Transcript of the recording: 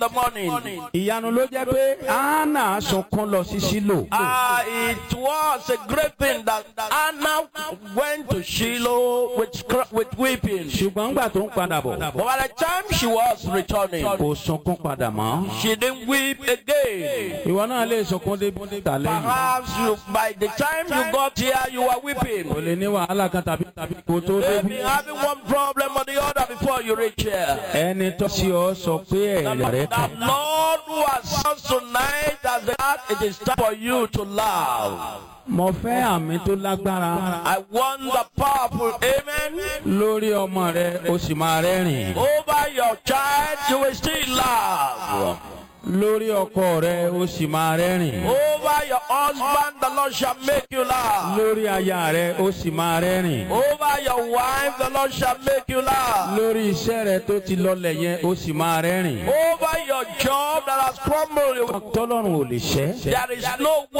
the morning. ìyanu ló jẹ́ pé anna sunkún lọ sí sílò. Uh, it was a great thing that Anna went to Shiloh with, cr- with weeping. ṣùgbọ́n ńgbà tó ń padà bọ̀ But by the time she was returning, kò sunkún padà mọ́. she didn't weep again. ìwọ náà lè sunkún débi tà lẹ́yìn. Perhaps you, by the time you got here, you were weeping. o lè ní wàhálà kan tàbí tàbí kò tó Maybe débi. having one problem or the other before you reach here. ẹni tó sí ọ sọ pé ẹ̀rẹ̀ rẹ The kàn. Lord who has us tonight as the God, it is time for you to laugh. mo fẹ́ àmì tó lágbára I want the powerful amen. lórí ọmọ rẹ o sì máa rẹ́rìn. Over your child, you will still laugh. lórí ọkọ rẹ o sì máa rẹ́rìn. Over your husband, the Lord shall make you laugh. lórí aya rẹ o sì máa rẹ́rìn. Over your wife, the Lord shall make you laugh. lórí iṣẹ́ rẹ tó ti lọlẹ̀ yẹn o sì máa rẹ́rìn. Over your job that has crumbled, you will- tọ́lọ́run ò lè ṣẹ́. there is no